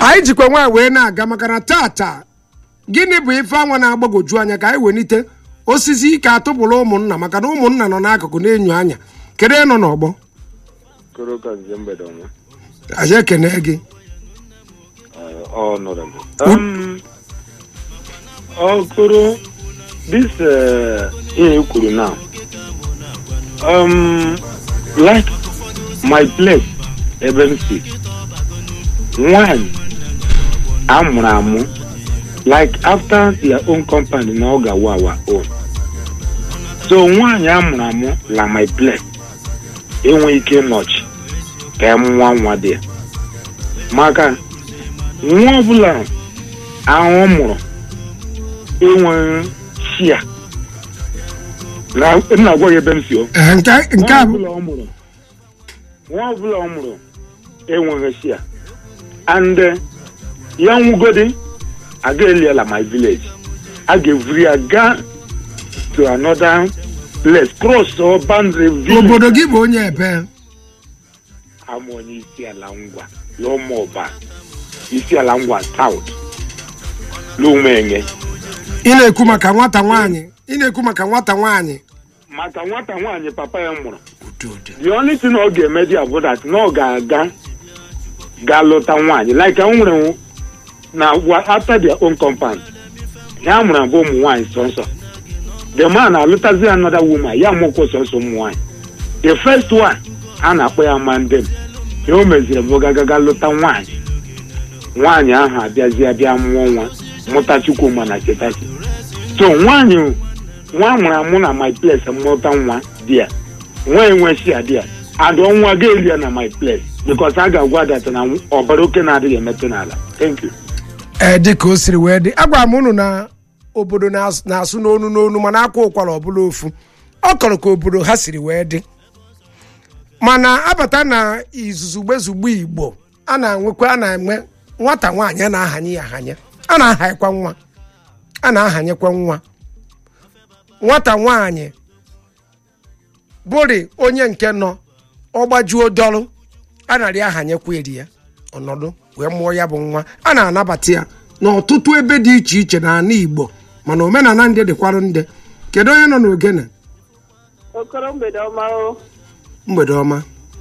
anyị jikwa nwaanyị wee na-aga maka na tata gịnị bụ ife anwa na-agbagoju anya ka anyị welite osisi ike atụpụrụ ụmụnna maka na ụmụnna nọ n'akụkụ na-enyo anya kedu ịnọ n'ọgbọ Koro ka nze mgbede ọma. anyị ekene gị Uh, honorable. Um, Okoro, this uh, ihe i kwuru now. Um, like my place ebe m si nwanyị amụrụ amụ like after their own company na ọ ga-awa our own so nwanyị amụrụ amụ la my place enweghị ike nọchi ka ya nwa nwa dị ya maka nwa ọbụla ahụ mụrụ enweghị shia na nna agwa gị ebe m si o Ee, nke nke nwa a bụ ọbụla ọ mụrụ nwa ọbụla ọ mụrụ enweghị shia and eh, ya nwugodi aga eliela my village a ga-evuri ya gaa to another place cross or boundary village obodo gị bụ onye ebe ama onye isi ala ngwa lụmụba isi ala ngwa south lumenye ị na-ekwu maka nwata nwaanyị ị na-ekwu maka nwata nwaanyị maka nwata nwaanyị papa ya mụrụ the only thing ọ ga-eme dị bụ that na ọ ga-aga ga lụta nwaanyị like o nwere na wa- after their own compound ya mụrụ abụ ụmụ nwaanyị sọnsọ the man alụtazi another woman ya mụkwo sọnsọ ụmụ nwaanyị the first one a na-akpọ ya mandem ya o meziri bụ gagaga lụta nwaanyị nwaanyị ahụ abịazi abịa mụọ nwa mụta chukwuma na chetachi so nwaanyị nwa amụrụ amụ na my place mụta nwa di ya nwa enwechi ya di ya adụ nwa ga-eli ya na my place because a ga-agwa data na ọbara oke na-adịghị emetụ n'ala thank you ee dị ka o siri wee dị agwara m unu na obodo na-asụ na-asụ n'onu n'onu mana akwa ụkwara ọbụla ofu ọ kọrọ ka obodo ha siri wee dị mana abata na izuzugbe zugbo igbo a na-enwekwa a na-enwe nwata nwaanyị a na-ahanye ya ahanye a na-ahanyekwa nwa a na-ahanyekwa nwa nwata nwaanyị bụrị onye nke nọ ọgbajuo dọrụ a narị ahanyekwa eri ya ọnọdụ wee mụọ ya bụ nwa a na-anabata ya n'ọtụtụ ebe dị iche iche n'ala igbo mana omenala ndị dịkwarụ ndị kedu onye nọ n'ogene okoro mgbede ọma o mgbede ọma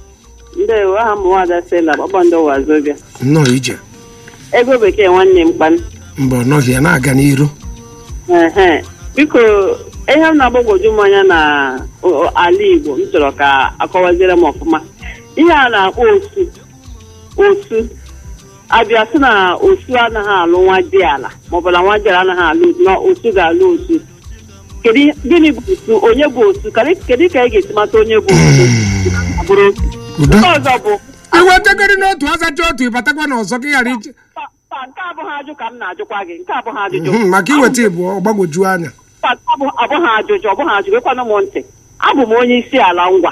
ndewo aha m nwada sela kpakpando wazobia nnọọ ije ego bekee nwanne m kpan mba ọ nọghị ya na-aga n'iru ehe biko ihe m na-agbagwoju m anya na o- o- ala igbo m chọrọ ka akọwaziere m ọfụma ihe a na-akpọ osu osu abịa sị na osu anaghị alụ nwa dị ala maọbụ na nwa dị ala anaghị alụ osu na osu ga-alụ osu kedu ihe- gịnị bụ osu onye bụ osu Kedu- kedu ka ị ga-esi mata onye bụ osu Ọ bụrụ osu udo nke ọzọ bụ iwetegori n'otu azacha otu ịbatakwa n'ọzọ ka ị ghara ije Pa- pa, nke abụghị ajụ ka m na-ajụkwa gị nke abụghị ajụjụ Mhm, maka iweta ịbụ ọgbagwoju anya Pa, abụ- abụghị ajụjụ ọbụghị ajụjụ ekwana m ntị abụ m onye isi ala ngwa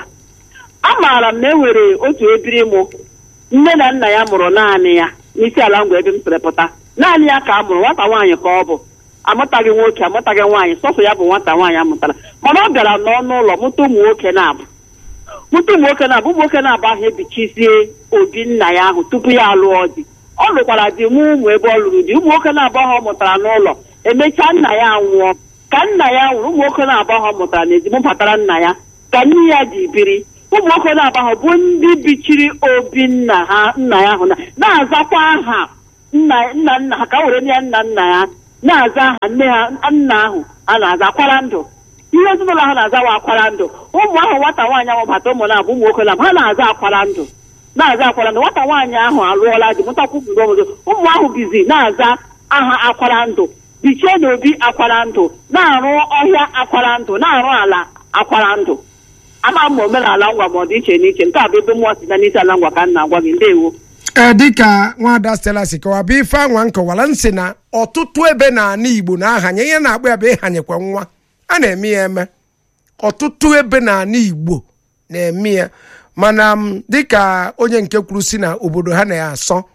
amaara m na e nwere otu ebiri mụ nne na nna ya mụrụ naanị ya n'isi ala ngwa ebe m sịrị pụta naanị ya ka a mụrụ nwata nwaanyị ka ọ bụ amụtaghị nwoke amụtaghị nwaanyị sọsọ ya bụ nwata nwaanyị amụtara mana ọ bịara n'ọnụ ụlọ mụta ụmụ nwoke na-abụ mụta ụmụ nwoke na-abụ ụmụ nwoke na-abụ ahụ ebichizie obi nna ya ahụ tupu ya alụọ di ọ lụkwara di mụ ụmụ ebe ọ lụrụ di ụmụ nwoke na-abụ ahụ ọ mụtara n'ụlọ emechaa nna ya nwụọ ka nna ya nwụrụ ụmụ nwoke na-abụ ahụ ọ mụtara n'ezi mụbatara nna ya ka nne ya ji biri ụmụ nwoke na-abụ ahụ bụ ndị bichiri obi nna ha nna ya ahụ na na-azakwa aha nna nna nna ha ka were nye nna nna ya na-aza aha nne ha nna ahụ a na-aza akwara ndụ ihe ezinụlọ ha na-azawa akwara ndụ ụmụ ahụ nwata nwaanyị ahụ bata ụmụ na-abụ ụmụ nwoke na ha na-aza akwara ndụ na-aza akwara ndụ nwata nwaanyị ahụ alụọla di mụtakwu mgbe obodo ụmụ ahụ bizi na-aza aha akwara ndụ bichie n'obi akwara ndụ na-arụ ọhịa akwara ndụ na-arụ ala akwara ndụ ama m ma omenala ngwa ma ọ dị iche n'iche nke a bụ ebe mmụọ si na n'isi ala ngwa ka m na-agwa gị ndewo ee dịka nwada stela si kọwa bụ ife anwa nkọwara nsị na ọtụtụ ebe n'ala igbo na-ahanye ihe na-akpọ ya bụ ịhanyekwa nwa a na-eme ya eme ọtụtụ ebe n'ala igbo na-eme ya mana m dịka onye nke kwuru si na obodo ha na-asọ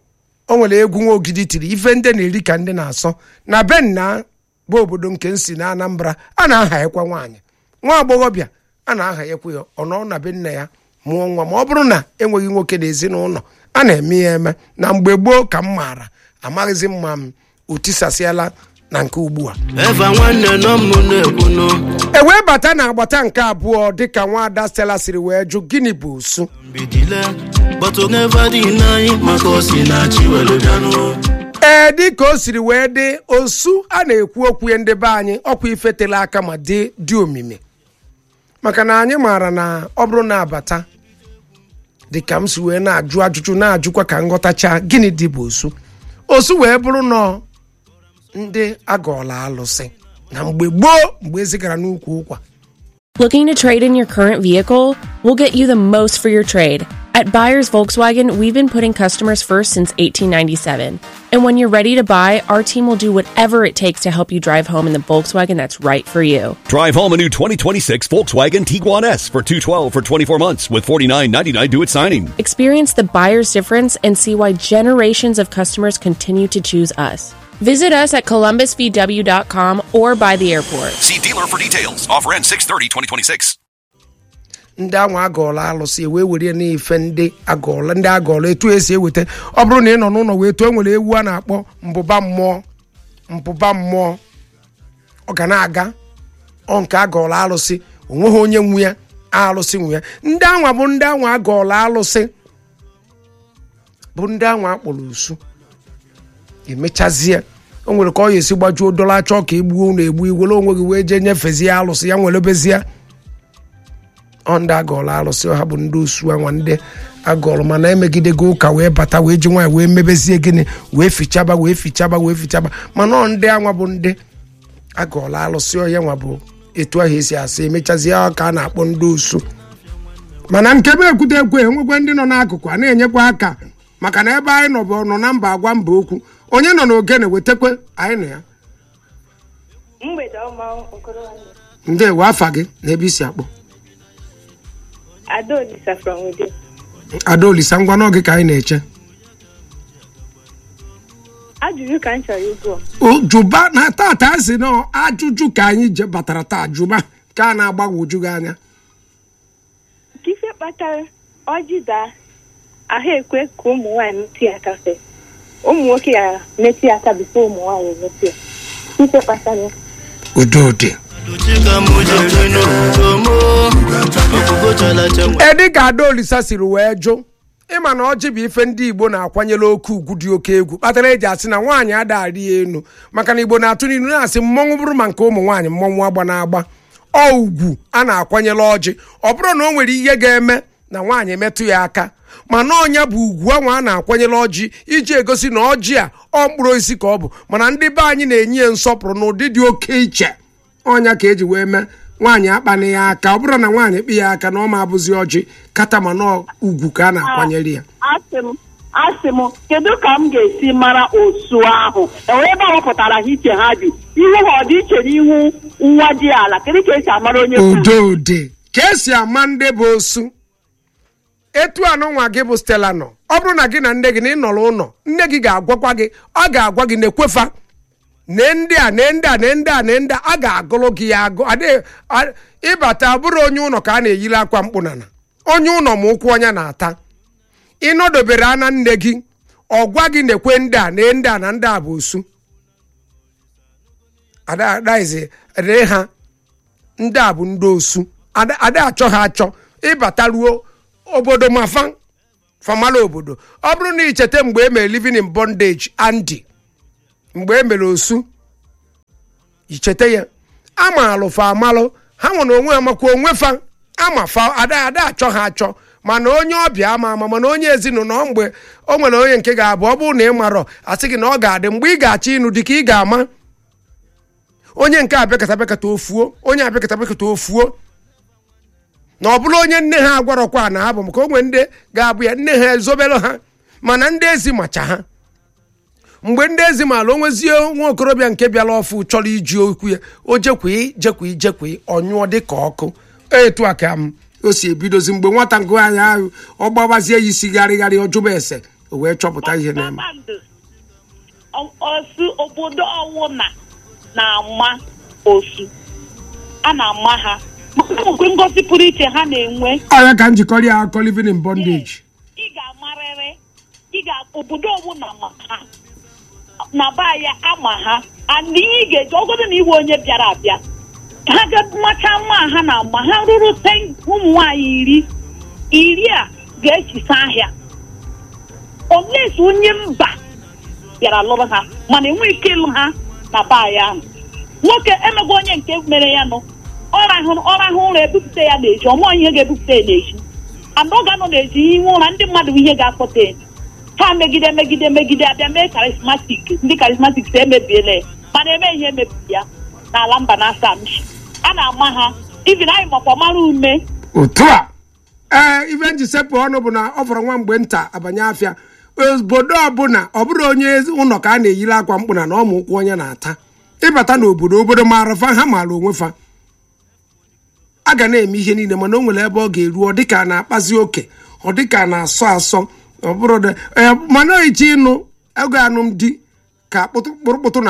o nwere egwu nwa ogidi tiri ife ndị na-eri ka ndị na-asọ na be nna bụ obodo nke nsi na anambra a na-ahanyekwa nwaanyị nwa agbọghọbịa a na-ahanyekwa ya ọ nọ na be nna ya mụọ nwa ma ọ bụrụ na enweghị nwoke n'ezinụlọ a na-eme ya eme na mgbe gboo ka m maara amaghịzi mma m otisasịala na nke ugbu a eva nwanne nọ m na-ekwunu e wee bata na agbata nke abụọ dịka nwaada stela siri wee jụ gịnị bụ osu mbidile but never dị n'anyị maka osi na chi were bịanụ ee dịka o siri wee dị osu a na-ekwu okwu ya ndị be anyị ọkwa ifetela aka ma dị dị omimi maka na anyị maara na ọ bụrụ na abata dịka m si wee na-ajụ ajụjụ na-ajụkwa ka nghọtacha gịnị dị bụ osu osu wee bụrụ nọ ndị agọọla alụsị na mgbe gboo mgbe ezigara n'ukwu ụkwa Looking to trade in your current vehicle? We'll get you the most for your trade. At Buyers Volkswagen, we've been putting customers first since 1897. And when you're ready to buy, our team will do whatever it takes to help you drive home in the Volkswagen that's right for you. Drive home a new 2026 Volkswagen Tiguan S for 212 for 24 months with 49.99 due at signing. Experience the buyer's difference and see why generations of customers continue to choose us. Visit us at columbusvw.com or by the airport. See dealer for details. Offer ends 630 2026. ndị anwa agọọla alụsị wee were n'ife ndị agọọla ndị agọọla etu esi eweta ọ bụrụ na ị nọ n'ụlọ wee too e nwere ewu a na-akpọ mbụba mmụọ mbụba mmụọ ọ ga na-aga ọ nke agọọla alụsị onweghị onye nwe ya alụsị nwe ya ndị anwa bụ ndị anwa agọọla alụsị bụ ndị anwa akpọrọ osu emechazie o nwere ka ọ ya esi gbajuo dola chọọ ka egbuo ụlọ egbu iwere onwe gị wee jee nyefezie alụsị ya nwere bezie ọ ndị agọọla alụsị ọha bụ ndị osu anwa ndị agọọlụ mana emegidego ụka wee bata wee ji nwaanyị wee mebezie gịnị wee fichaba wee fichaba wee fichaba mana ọ ndị anwa bụ ndị agọọla alụsị ọhịa nwa bụ etu ahụ esi asị emechazie ọ ka a na-akpọ ndị osu mana nke bụ ekwute ekwe enwekwe ndị nọ n'akụkụ a na-enyekwa aka maka na ebe anyị nọ bụ nọ na mba agwa mba okwu onye nọ n'ogene wetakwe anyị na ya mgbede ọma okorobịa ndewo afa gị na ebe isi akpọ adaolisa from within adaolisa ngwa n'oge ka anyị na-eche ajụjụ ka m chọrọ ịgụ O, jụba na tata si na ajụjụ ka anyị je batara taa jụba ka a na-agbagwoju gị anya ka ife kpatara ọjị daa ahụ ekwe ka ụmụ nwaanyị metụ ya aka fe ụmụ nwoke ya metụ ya aka bifo ụmụ nwaanyị metụ ya ife kpatara ya. udodị chika m jere n'obodo m ọkụgo chalacha nwe edi ka adaolisa siri wee jụ ịma na ọjị bụ ife ndị igbo na-akwanyere oke ugwu dị oke egwu kpatara eji asị na nwaanyị adagharị ya enu maka na igbo na-atụ n'ilu na-asị mmọnwụ bụrụ ma nke ụmụ nwaanyị mmọnwụ agba na-agba ọ ugwu a na-akwanyere ọjị ọ bụrụ na o nwere ihe ga-eme na nwaanyị metụ ya aka mana ọnya bụ ugwu anwa a na-akwanyere ọjị iji egosi na ọjị a ọ mkpụrụ osisi ka ọ bụ mana ndị be anyị na-enye ya nsọpụrụ n'ụdị dị oke iche ọnya ka eji wee mee nwaanyị akpana ya aka ọ bụrụ na nwaanyị kpị ya aka na ọ ma abụzi ọjị kata ma na ugwu ka a na-akwanyere ya asị m asị m kedu ka m ga-esi mara osu ahụ enwere ebe a wepụtara ha iche ha bi ihu ha ọ dị iche n'ihu nwa dị ala kedu ka esi amara onye bụ udode ka esi ama ndị bụ osu etu anụ nwa gị bụ stela nọ ọ bụrụ na gị na nne gị na ị nọrọ ụlọ nne gị ga-agwakwa gị ọ ga-agwa gị na-ekwefa nee ndị a nee ndị a nee ndị a nee ndị a a ga-agụrụ gị ya agụ adịghị a- ịbata bụrụ onye ụlọ ka a na-eyiri akwa mkpụnana onye ụlọ ma ụkwụ ọnya na-ata ịnọdobere ana nne gị ọ gwa gị na-ekwe ndị a nee ndị a na ndị a bụ osu ada adaizi ree ha ndị a bụ ndị osu ada ada achọ ha achọ ịbata ruo obodo mafa famala obodo ọ bụrụ na icheta mgbe e mere living in bondage andy mgbe e mere osu icheta ya ama alụfa amalụ ha nwere onwe ha makwa onwe fa ama fa ada ada achọ ha achọ mana onye ọbịa ama ama mana onye ezinụlọ mgbe o nwere onye nke ga-abụ ọ bụrụ na ị marọ asị gị na ọ ga-adị mgbe ị ga-achọ ịnụ dị ka ị ga-ama onye nke abịakọta abịakọta ofuo onye abịakọta abịakọta ofuo na ọ bụrụ onye nne ha agwarọkwa na ha bụ maka onwe ndị ga-abụ ya nne ha ezobere ha mana ndị ezi macha ha mgbe ndị ezi maala onwezie nwa okorobịa nke bịara ọfụ chọrọ iji okwu ya o jekwi jekwi jekwi ọnyụọ dị ka ọkụ etu a ka m o si ebidozi mgbe nwata ngụ anyị ahụ ọ gbabazie ya isi gharịgharị ọjụba ese o wee chọpụta ihe na-eme kpakpando osu obodo ọwụna na-ama osu a na-ama ha okwe ngosi pụrụ iche ha na-enwe ọya ka njikọrọ ya akọ living in bondage ị ga-amarịrị ị ga obodo ọbụla ma ha na ba ya ama ha and ihe ị ga-eji ọgọdọ na iwe onye bịara abịa ha ga-macha mma ha na ama ha ruru ten ụmụ nwaanyị iri iri a ga-echisa ahịa olesi onye mba bịara lụrụ ha mana enweghị ike ịlụ ha na baa ya ahụ nwoke emego onye nke mere ya nụ ọrahụrụ ọrahụ ụra ebupụta ya n'eji ọmụọ ihe ga-ebupụta ya n'eji ana ọ ga-anọ n'eji ihe ụra ndị mmadụ ihe ga-akpọta ya ha megide megide megide abịa mee karismatik ndị karismatik si emebiela ya mana eme ihe emebiri ya n'ala mba na asamshi a na-ama ha ivin anyị makwa mara ume otu a ee ife nji sepụ ọnụ bụ na ọ fọrọ nwa mgbe nta abanye afịa obodo ọbụla ọ bụrụ onye ụlọ ka a na-eyiri akwa mkpụ na na ọmụ ụkwụ onye na-ata ịbata n'obodo obodo maara fa ha maara onwe fa a ga na-eme ihe niile mana o nwere ebe ọ ga-eru ọ dịka a na-akpazi oke ọ dịka a na-asọ asọ ọ bụrụ dị- ee, mana iche ịnụ ego anụmdi ka kpụtụkpụrụkpụtụ na